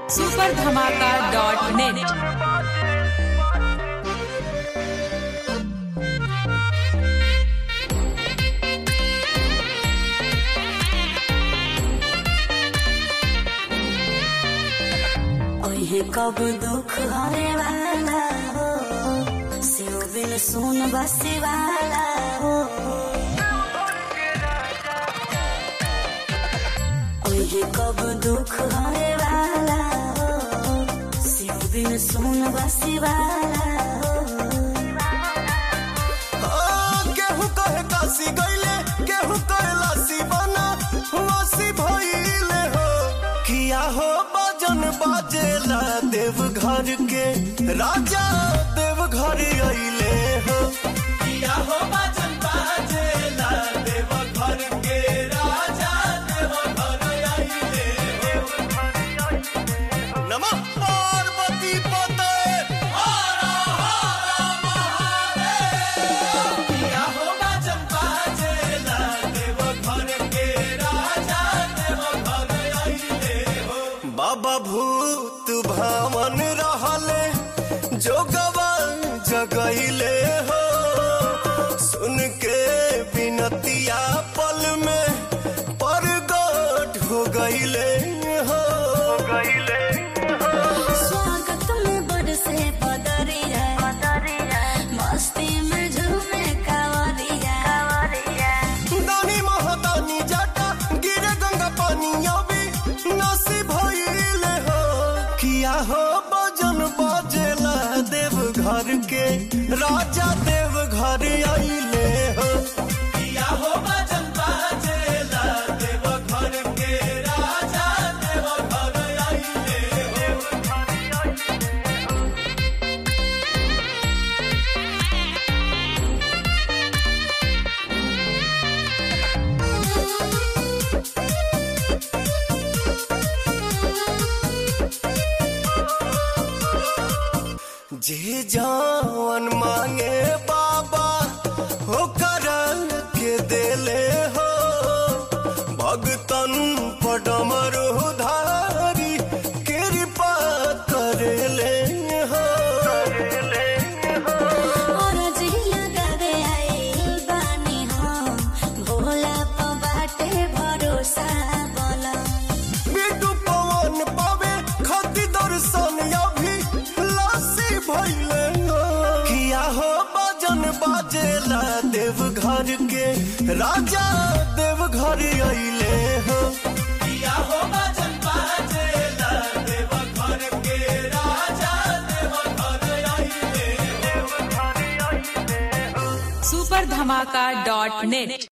super धमाका dot net ओहे कब दुख हरे वाला हो शिव बिन सुन बसे वाला हो ओहे कब दुख हरे वाला हो शिव बिन सुन बसे वाला हो केहू कहे काशी गईले केहू कहे लासी बना वासी भइले हो किया हो बजन बाजेला देव घर के राजा देव घर अइले हो किया हो बजन बाजेला देव घर के राजा देव घर अइले हो नमः पार्वती पते हर हर महादेव किया होगा चंपा जेला देव घर के राजा देव घर अइले हो बाबा भूत भावन रहले जोगवा जगइले हो सुन के बिनतिया पल में परगट हो गइले हो गइले स्वागत में बरसे बदरिया मस्ती में झूमे कावरिया दानी महादानी जाटा गिरे गंगा पानी अभी नसी भइले हो किया हो बजन बाजेला देव घर के राजा देव घर अइले हो किया हो बजन बाजेला देव घर के राजा देव घर अइले हो जे जान मांगे बाबा हो करन के देले हो भगतन पडमर धारी कृपा करेले हो और जिया गावे आइल बानी हम भोला प बाटे भरोसा बोला बिटू पवन पावे खती दर्शन अभी लासी भइले हो किया हो बजन बाजेला देव घर के राजा देव घर अइले हो किया हो बजन बाजेला देव घर के राजा देव घर अइले हो सुपर धमाका डॉट नेट